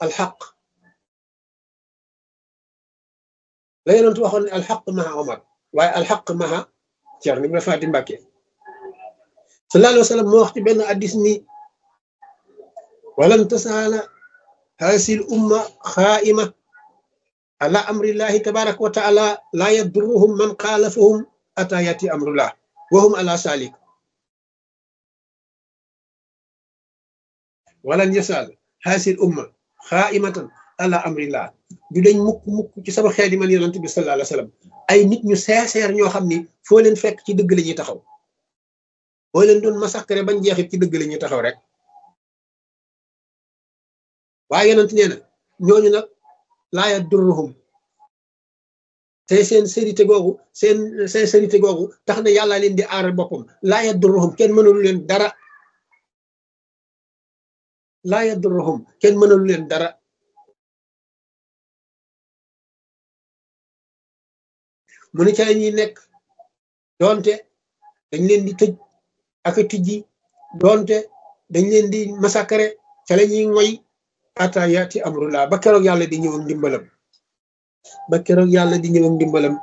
alxaq la yonent waxoon ne alxaq maha omar waaye alxaq maha Ceerno Ibra Faati Mbàkke sallallahu alayhi wa sallam moo wax ci benn addis ni walan tasaala hasil umma xaaima ala amrillahi tabaraka wa taala la yadurruhum man xaalafahum ata yati amrullah wahum ala salik walan yasal hasil umma xaaimatan ala amrillah du dañ mukk mukk ci sama xeet yi man yonent bi sallallahu alayhi wa sallam ay nit ñu sincère ñoo xam ni foo leen fekk ci dëgg la ñuy taxaw boo leen doon massacré bañ jeexit ci dëgg la ñuy taxaw rek waaye yonent nee na ñooñu nag laa yadurruhum te seen sérité googu seen sincérité googu tax na yàlla leen di aaral boppam laa yadurruhum kenn mënalu leen dara laa yadurruhum kenn mënalu leen dara mu ne ca la ñuy nekk doonte dañ leen di tëj ak a tijji doonte dañ leen di massacré ca la ñuy ngoy ata yaati amrullah ba keroog yàlla di ñëw ak ndimbalam ba keroog yàlla di ñëw ak ndimbalam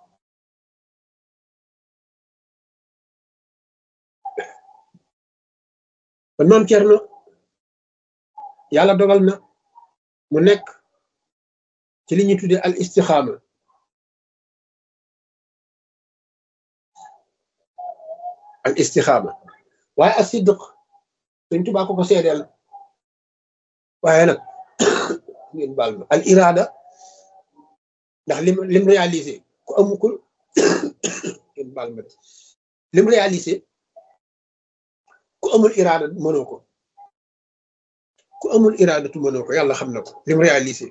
kon maam Cerno yàlla dogal na mu nekk ci li ñuy tuddee al istixaama al istixaama waaye as sidq Sëñ Tuubaa ko ko seedeel waaye nag ngeen baal ma al irada ndax lim lim réalisé ku amukul ngeen baal ma lim réalisé ku amul irada mënoo ko ku amul irada tu mënoo ko yàlla xam na ko lim réalisé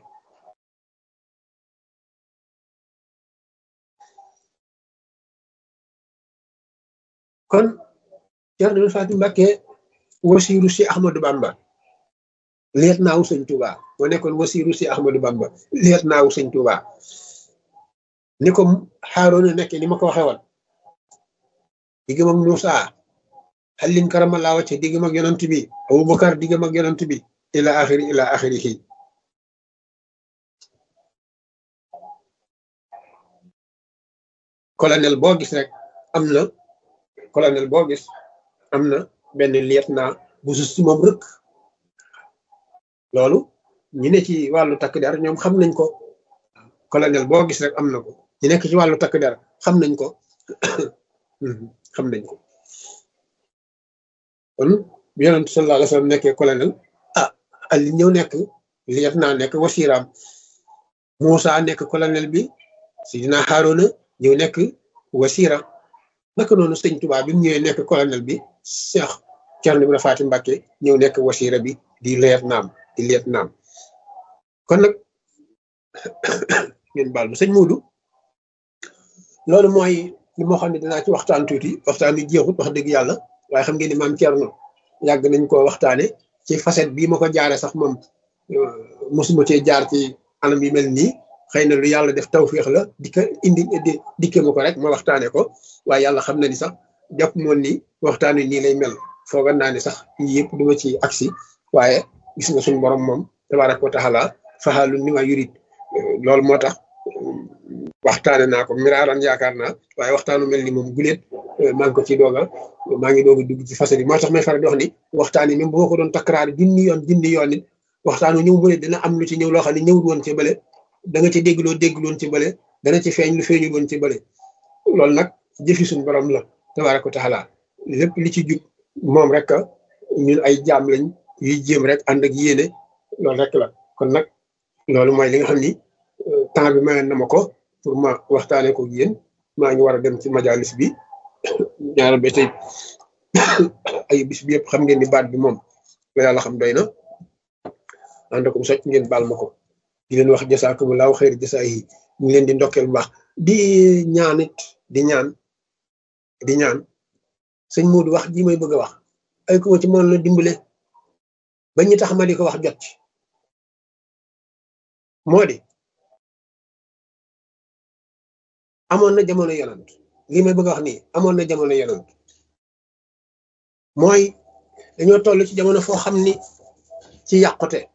kon Ceerno Faati Mbàkke wasiiru si Ahmadu Bamba leet naawu sëñ Tuuba moo nekkoon wasiiru si Ahmadu Bamba leet naawu sëñ Tuuba ni ko Xaaroona nekke ni ma ko waxee woon diggam ak Muusa xallin karamallaa wacce diggam ak yonant bi Abubakar diggam ak yonant bi ila axiri ila axirihi colonel boo gis rek am na colonel boo gis am na benn lieutenant bu sus ci moom rëkk loolu ñu ne ci wàllu takk der ñoom xam nañ ko colonel boo gis rek am na ko ñu nekk ci wàllu takk der xam nañ ko xam nañ ko kon bi yonent sallallahu alayhi wa sallam nekkee colonel ah Ali ñëw nekk lieutenant nekk wasiiraam Moussa nekk colonel bi Sidina Haaruna ñëw nekk wasiira naka noonu sëñ Tuubaa bi mu ñëwee nekk colonel bi Cheikh Thierno Ibrahima Faty Mbacké ñëw nekk wasiira bi di lieutenant di lieutenant kon nag ngeen baal ma sëñ Moodu loolu mooy li moo xam ne dinaa ci waxtaan tuuti waxtaan wi jeexut wax dëgg yàlla waaye xam ngeen ni maam Thierno yàgg nañ koo waxtaane ci facette bii ma ko jaare sax moom mosuma cee jaar ci anam yi mel nii xëy na lu yàlla def tawféex la di ko indi dikke ma ko rek ma waxtaane ko waaye yàlla xam na ni sax jàpp moon ni waxtaan wi nii lay mel foogan naa ne sax yëpp duma ci agsi waaye gis nga suñu borom moom tabaaraka wa taala faxaalu ni ma yurit loolu moo tax waxtaane naa ko miraaran yaakaar naa waaye waxtaanu mel ni moom guléet maa ngi ko ci dooga maa ngi doog a dugg ci fasali moo tax may faral di wax ni waxtaan yi même boo ko doon takkaraar junni yoon junni yoon nit waxtaanu ñëw bu ne dina am lu ci ñëw loo xam ne ñëwul woon ci bële da nga ci dégg loo déggul woon ci bële dana ci feeñ lu feeñul woon ci bële loolu nag jëfi suñu borom la tabaaraka wa taala lépp li ci jub moom rek ñun ay jaam lañ yuy jéem rek ànd ak yéene loolu rek la kon nag loolu mooy li nga xam ni temps bi mayoon na ma ko pour ma waxtaanee ko yéen maa ngi war a dem ci majalis bi ñaareel ba tey ay bis bi yëpp xam ngeen ni baat bi moom la yàlla xam doy na ànd ko socc ngeen baal ma ko di leen wax jasaakumulaahu xayr jasaa yi ñu leen di ndokkeel bu baax di ñaan it di ñaan di ñaan sëñ Moodu wax ji may bëgg a wax ay ko ci mën la dimbale ba ñu tax ma di ko wax jot ci moo di amoon na jamono yonant lii may bëgg a wax nii amoon na jamono yonant mooy dañoo toll ci jamono foo xam ni ci yàqute